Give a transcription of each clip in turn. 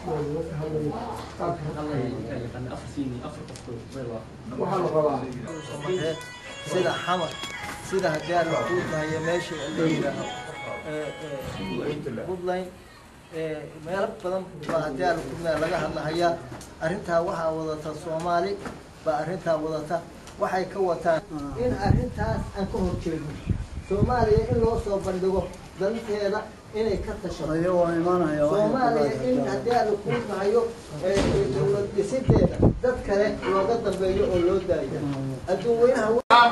waxaa la rabaa sida xamar sida haddii aan la kuutahayo meesha la yidhaaho puntland meelo badan baa haddii aan lakuutahay laga hadlahayaa arrintaa waxaa wadata soomaali baa arrintaa wadata waxay ka wataan in arrintaas aan ka horjeedno soomaaliya in loo soo bandhigo danteeda inay ka tashato soomaaliya in haddii aan lakuutahayo dowlad dhisideeda dad kale looga dambeeyo oo loo daayo adduunweynaha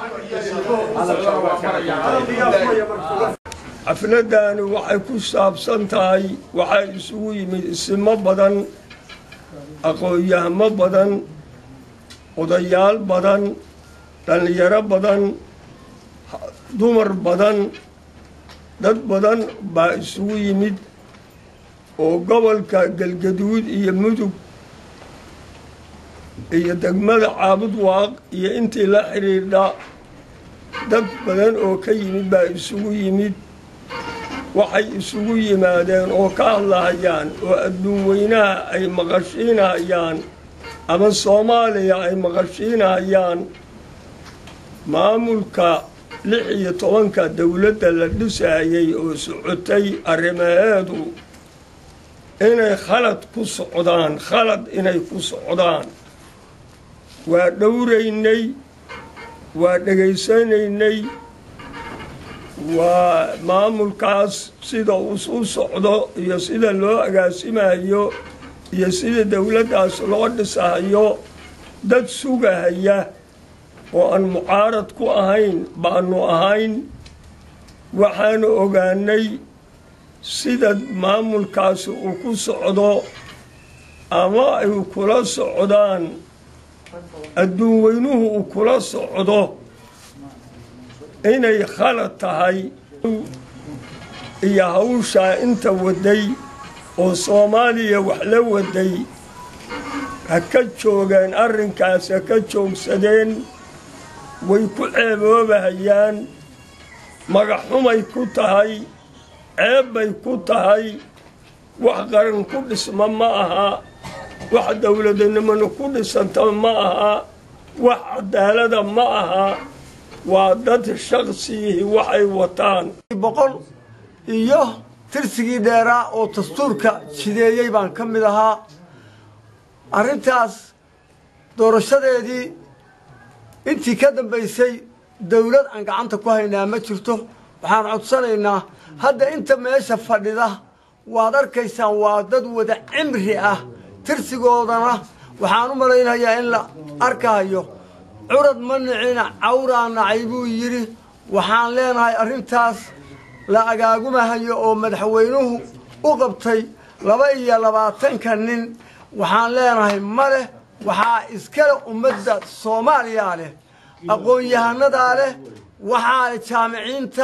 xafladani waxay ku saabsan tahay waxaa isugu yimid isimo badan aqoon-yahamo badan odayaal badan dhallinyaro badan dumar badan dad badan baa isugu yimid oo gobolka galgaduud iyo mudug iyo degmada caabud waaq iyo intii la xidhiidha dad badan oo ka yimid baa isugu yimid waxay isugu yimaadeen oo ka hadlahayaan oo adduun weynaha ay maqashiinahayaan ama soomaaliya ay maqashiinahayaan maamulka lix iyo tobanka dowladda la dhisayay oo socotay arrimaheedu inay khalad ku socdaan khalad inay ku socdaan waa dhowraynay waa dhegaysanaynay waa maamulkaas sida uu u socdo iyo sida loo agaasimayo iyo sida dowladdaas loo dhisahayo dad sugahaya oo aan mucaarad ku ahayn baanu ahayn waxaanu ogaanay sida maamulkaasi uu ku socdo ama ay kula socdaan adduun weynuhu uu kula socdo inay khalad tahay iyo hawshaa inta waday oo soomaaliya wax la waday ha ka joogeen arrinkaas ha ka joogsadeen way ku ceeboobahayaan magaxxumay ku tahay ceeb bay ku tahay wax qaran ku dhisma ma aha wax dowladnimona ku dhisanta ma aha wax cadaalada ma aha waa dad shaksiyihii waxay wataan boqol iyo tirsigii dheeraa oo dastuurka jideeyey baan ka mid ahaa arrintaas doorashadeedii intii ka dambaysay dawlad aan gacanta ku haynaa ma jirto waxaan codsanaynaa hadda inta meesha fadhida waad arkaysaan waa dad wada cimri ah tirsigoodana waxaan u malaynayaa in la arkahayo curad ma nicina cawraa nacay buu yidhi waxaan leenahay arrintaas la agaagumahayo oo madaxweynuhu u qabtay laba iyo labaatanka nin waxaan leenahay ma leh waxaa iskale ummadda soomaaliyaa leh aqoon-yahanadaa leh waxaa leh jaamiciinta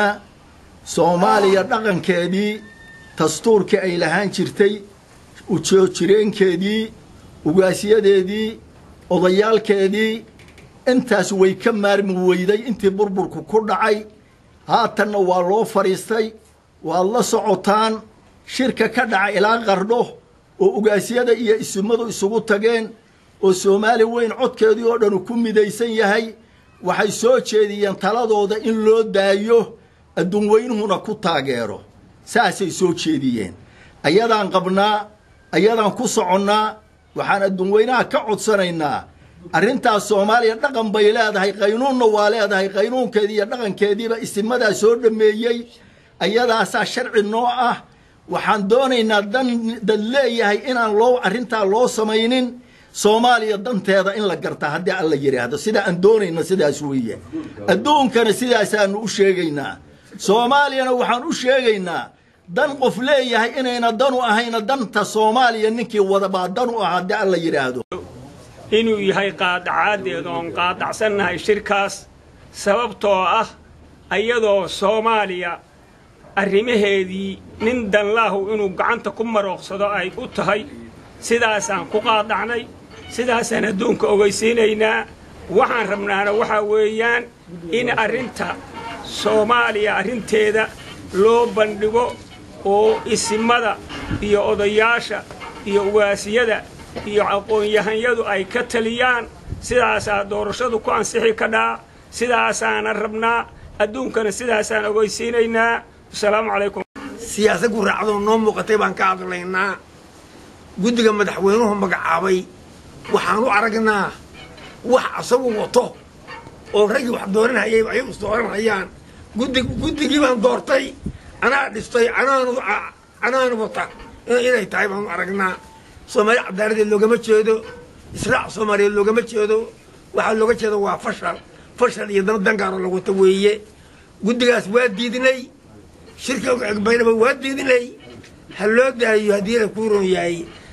soomaaliya dhaqankeedii dastuurkii ay lahaan jirtay ujoojireenkeedii ugaasyadeedii odayaalkeedii intaas way ka maarmi weyday intii burburku ku dhacay haatanna waa loo fadhiistay waad la socotaan shirka ka dhaca ilaa qardho oo ugaasyada iyo isimadu isugu tageen oo soomaali weyn codkeedii oo dhanu ku midaysan yahay waxay soo jeediyeen taladooda in loo daayo adduun weynuhuna ku taageero saasay soo jeediyeen ayadaan qabnaa ayadaan ku soconnaa waxaan adduun weynaha ka codsanaynaa arrintaas soomaaliya dhaqan bay leedahay qaynuunna waa leedahay qaynuunkeedii iyo dhaqankeediiba isimadaa soo dhameeyey ayadaasaa sharci noo ah waxaan doonaynaa dan dad leeyahay inaan loo arrintaa loo samaynin soomaaliya danteeda in la gartaa haddii alla yidhaahdo sida aan doonayna sidaas weeye adduunkana sidaasaanu u sheegaynaa soomaaliyana waxaan u sheegaynaa dan qof leeyahay inayna danu ahayna danta soomaaliya ninkii wadabaa dan u ah haddii alla yidhaahdo inuu yahay qaadacaadeed oon qaadacsannahay shirkaas sababtoo ah ayadoo soomaaliya arrimaheedii nin danlaahu inuu gacanta ku marooqsado ay u tahay sidaasaan ku qaadacnay sidaasaan adduunka ogaysiinaynaa waxaan rabnaana waxaa weeyaan in arrinta soomaaliya arrinteeda loo bandhigo oo isimada iyo odayaasha iyo ugaasiyada iyo aqoon-yahanyadu ay ka taliyaan sidaasaa doorashadu ku ansixi kadhaa sidaasaana rabnaa adduunkana sidaasaan ogeysiinaynaa asalaamu calaykum siyaasad ku raacdoo noo muuqatay baan ka hadlaynaa guddiga madaxweynuhu magacaabay waxaan u aragnaa wax asagu wato oo raggii wax dooranhayay ay is dooranhayaan guddi guddigii baan doortay anaa dhistay anaanu anaanu wata inay tahay baan u aragnaa soomaali cadaaladeed loogama jeedo israac soomaaliyeed loogama jeedo waxaa looga jeeda waa fashal fashal iyo dana dangaaro la wato weeye guddigaas waa diidnay shirka baynaba waa diidnay ha loo daayo haddii la ku ron yahay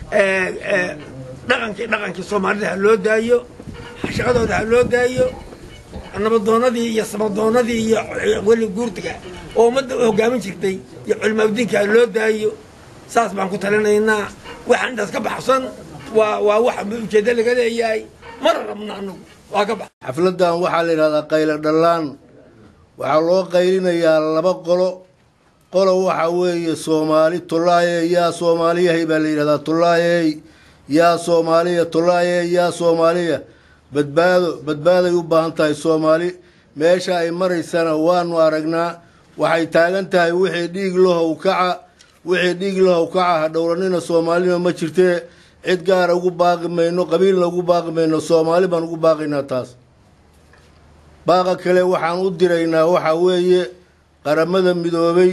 dhaqankii dhaqankii soomaalida ha loo daayo shaqadooda ha loo daayo nabadoonadii iyo samadoonadii iyo weli guurtiga oo ummadda hogaamin jirtay iyo culimaadiinka ha loo daayo saas baan ku talinaynaa waxaan intaas ka baxsan waa waa wax ujeeddo laga leeyahay mana rabna anagu waa ka bax xafladdan waxaa la yidhahdaa qaylo dhallaan waxaa loo qaylinayaa laba qolo qolo waxa weeye soomaali tullaayey yaa soomaaliyahay baa la yidhahdaa tullaayey yaa soomaaliya tullaayey yaa soomaaliya badbaado badbaaday u baahan tahay soomaali meesha ay maraysana waanu aragnaa waxay taagan tahay wixii dhiig lahow kaca wixii dhiig lahow kaca ha dhowranina soomaalina ma jirtee cid gaara ugu baaqi mayno qabiilna ugu baaqi mayno soomaali baan ugu baaqaynaa taas baaqa kale waxaan u diraynaa waxaa weeye qaramada midoobay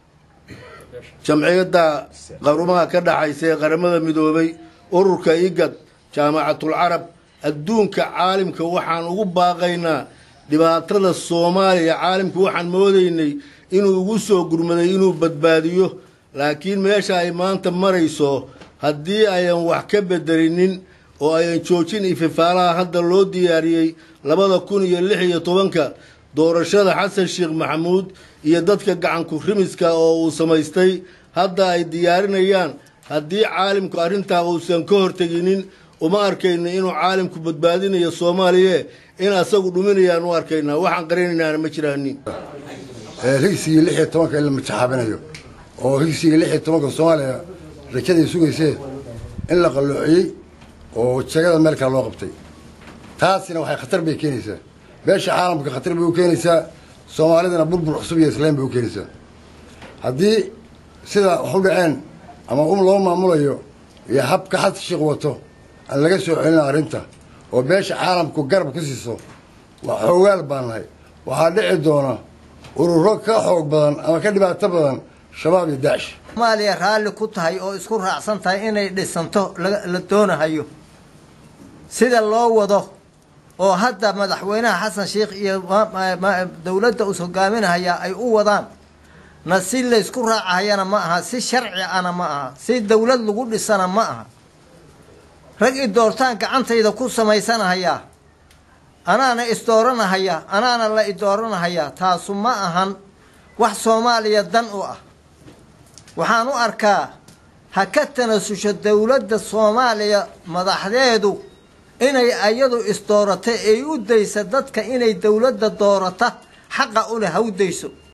jamciyadda qarumaha ka dhaxaysa ee qaramada midoobay ururka igad jaamacatul carab adduunka caalimka waxaan ugu baaqaynaa dhibaatada soomaaliya caalimka waxaan moodaynay inuu ugu soo gurmaday inuu badbaadiyo laakiin meesha ay maanta marayso haddii ayan wax ka bedelinin oo ayan joojin ififaalaha hadda loo diyaariyey labada kun iyo lix iyo tobanka doorashada xasan sheekh maxamuud iyo dadka gacanku rimiska oo uu samaystay hadda ay diyaarinayaan haddii caalimku arrintaa uusan ka horteginin uma arkayno inuu caalimku badbaadinayo soomaaliye in asagu dhuminayaan u arkaynaa waxaan qarinaynaana ma jiraanin higsigii lix iyo tobanka in la majaxaabinayo oo higsigii lix iyo tobanka soomaaliya rajaday sugaysee in la qalloociyey oo jagada meel kale loo qabtay taasina waxay khatar bay keenaysaa beesha caalamka khatar bay u keenaysaa soomaalidana burbur cusub iyo islaam bay u keenaysaa haddii sida wax u dhaceen ama um loo maamulayo iyo habka xasan sheekh wato aan laga soo celina arrinta oo beesha caalamku garab ku siiso waa xoogaal baan nahay waxaa dhici doona ururo ka xoog badan ama ka dhibaato badan shabaab iyo daacish soomaaliya raalli ku tahay oo isku raacsan tahay inay dhisanto la doonahayo sida loo wado oo hadda madaxweynaha xasan sheikh iyo dowladda us hogaaminahaya ay u wadaan na si laysku raacahayana ma aha si sharci ana ma aha si dowlad lagu dhisana ma aha rag i doortaan gacantayda ku samaysanahayaa anaana isdooranahaya anaana la idooranahayaa taasu ma ahan wax soomaaliya dan u ah waxaan u arkaa ha ka tanasusho dowladda soomaaliya madaxdeedu inay ayadu isdooratay ay u daysa dadka inay dowladda doorata xaqa u leh ha u dayso